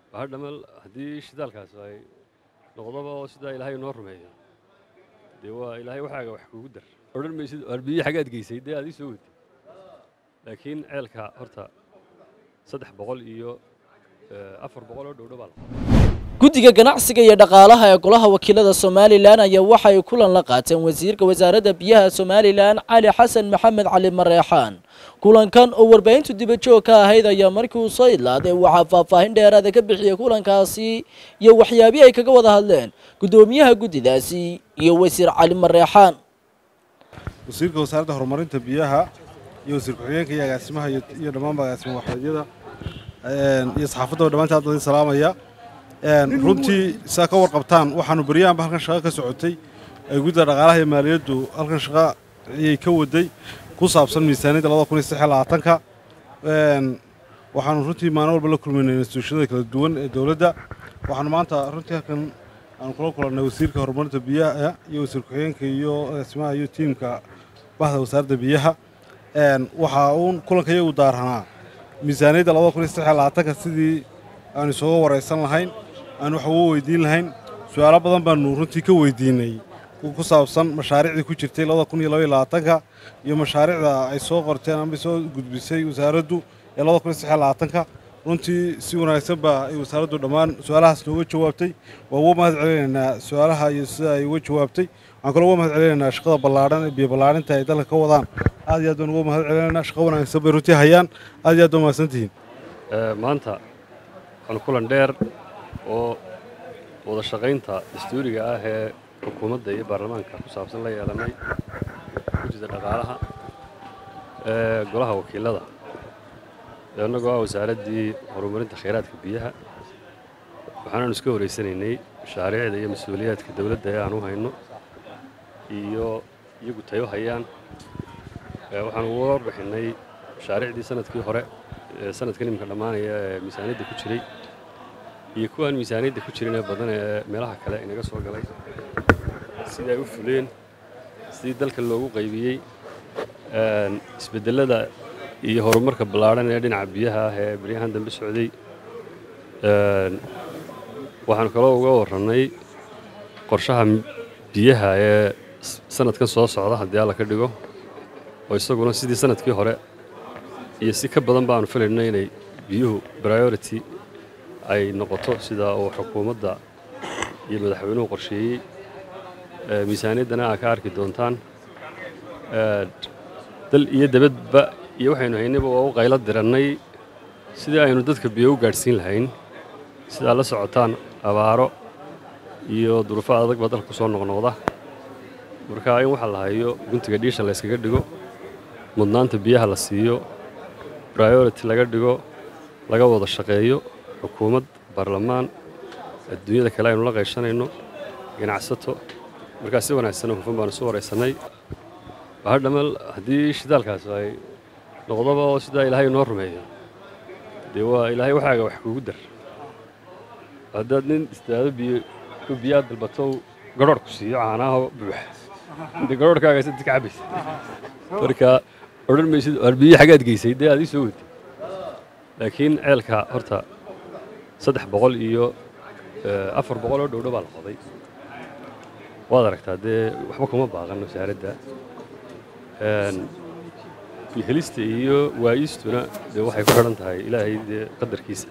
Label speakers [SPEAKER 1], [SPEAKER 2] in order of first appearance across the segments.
[SPEAKER 1] waxaa dhamal haddii shidaalkaas ay noqdoba oo sidaa ilaahay noo rumeeyo dee waa ilaahay waxaaga wax kugu dar odhan maysid waar biyo xagaad geysay dee aad ii soo weytay laakiin ceelka horta saddex boqol iyo afar boqol oo dhowdho baa la
[SPEAKER 2] guddiga ganacsiga iyo dhaqaalaha ee golaha wakiilada somalilan ayaa waxay kulan la qaateen wasiirka wasaaradda biyaha somalilan cali xasan maxamed cali mareexaan kulankan oo warbaahintu dibajoog ka ahayd ayaa markii uu soo idlaaday waxaa faahfaahin dheeraada ka bixiyey kulankaasi iyo waxyaabihii ay kaga wada hadleen guddoomiyaha guddidaasi iyo wasiir cali mareexaan
[SPEAKER 3] wasiirka wasaaradda horumarinta biyaha iyo wasiir ku-xigeenka iyo agaasimaha iyo dhammaanba agaasima waxeedyada iyo saxaafadda dhammaantaad idin salaamaya runtii saa ka warqabtaan waxaanu beryahanba halkan shaqo ka socotay ay guddida dhaqaalaha iyo maaliyaddu halkan shaqo ayay ka waday ku saabsan miisaaniyadda labada kun iyo saddex iyo labaatanka waxaanu runtii maalin walba la kulmaynay instituushiyada kala duwan ee dowladda waxaanu maanta runtii halkan aanu kula kulannay wasiirka horumarinta biyaha iyo wasiir ku-xigeenka iyo agaasimaha iyo tiimka bahda wasaaradda biyaha waxaa uun kulanka iyagu daaranaa miisaaniyadda labada kun iyo saddex iyo labaatanka sidii aanu isooga waraysan lahayn aanu wax uga weydiin lahayn su-aalo badan baanu runtii ka weydiinay ku saabsan mashaariicdii ku jirtay labada kun iyo laba iyo labaatanka iyo mashaariicda ay soo qorteen ama soo gudbisay wasaaraddu ee labada kun iyo saddex iyo labaatanka runtii si wanaagsan baa ay wasaaraddu dhammaan su-aalahaas nooga jawaabtay waa uga mahad celinaynaa su-aalaha iyo sida ay uga jawaabtay waxaan kaloo uga mahad celinaynaa shaqada ballaadhan ee biyo ballaarinta ay dalka ka wadaan aad iyo aad baan uga mahad celinaynaa shaqo wanaagsan bay runtii hayaan aad iyo aad baa mahadsantihiin
[SPEAKER 1] maanta waxaanu kulan dheer oo wada shaqaynta dastuuriga ah ee xukuumadda iyo baarlamaanka ku saabsan la yeelanay guddida dhaqaalaha ee golaha wakiilada innagoo ah wasaaraddii horumarinta khayraadka biyaha waxaanaanu iska horeysanaynay mashaariicda iyo mas-uuliyaadka dowladda ee aan u hayno iyo iyagu tayo hayaan waxaanu uga warbixinnay mashaariicdii sanadkii hore ee sanadkan iminka dhammaanaya ee miisaaniyadda ku jiray iyo kuwaan miisaaniyadda ku jirin ee badan ee meelaha kale inaga soo galay sidii ay u fuleen sidii dalka loogu qaybiyey isbeddellada iyo horumarka ballaadhan ee dhinaca biyaha ah ee baryahan dambe socday waxaanu kaloo uga warrannay qorshaha biyaha ee sanadkan soo socda haddii alla ka dhigo oo isaguna sidii sanadkii hore iyo si ka badan baanu filayno inay biyuhu priority ay noqoto sida uu xukuumadda iyo madaxweynuhu qorsheeyey miisaaniyaddana aa ka arki doontaan dal iyo debadba iyo waxaynu haynayba waa u qaylo dirannay sidii aynu dadka biyo u gaadhsiin lahayn sidaa la socotaan abaaro iyo duruufo adag baa dalka ku soo noqnoqda marka in waxa la hayo guntiga dhiisha la yskaga dhigo mudnaanta biyaha la siiyo priority laga dhigo laga wada shaqeeyo xukuumad baarlamaan adduunyada kale aynu la qayshanayno ganacsato markaa si wanaagsan oo hufan baanu isu waraysannay waxaa dhamal haddii shidaalkaas ay noqdoba oo sidaa ilaahay noo rumeeyo dee waa ilaahay waxaaga wax kugu dar haddaad nin istaado biyo biyaad dalbato garhoorh ku siiyo caanaho buux dee garhoorhkaaga sadid ka cabaysa marka odhan maysid waar biyo xagaad geysay dee aad ii soo weytay laakiin ceelka horta saddex boqol iyo afar boqol oo dhowdho baa la qoday waad aragtaa dee waxba kuma baaqan wasaaradda helista iyo waayistuna dee waxay ku xidhan tahay ilaahay dee qadarkiisa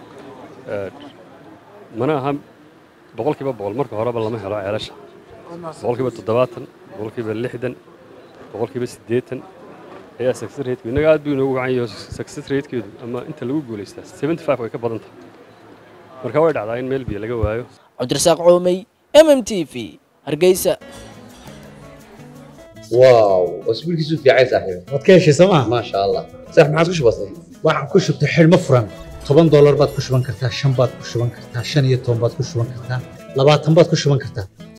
[SPEAKER 1] mana aha boqolkiiba boqol marka horeba lama helo ceelasha boqolkiiba toddobaatan boqolkiiba lixdan boqolkiiba siddeetan ayaa success rate innaga aad buu inoogu wacan yahay success rate-keedu ama inta lagu guulaystaa seventy five way ka badan tahay marka way dhacdaa in meel biyo laga waayo
[SPEAKER 2] cabdirasaaq coomey m m t v hargeysa
[SPEAKER 4] واو اسبوعك في عايز صاحبي
[SPEAKER 5] waad ka heshay sooma
[SPEAKER 4] ما شاء الله صح ما عاد وش بصير
[SPEAKER 5] waxaad ku shubtay xidhmo furan toban doolar baad ku shuban kartaa shan baad ku shuban kartaa shan iyo toban baad ku shuban kartaa labaatan baad ku shuban kartaa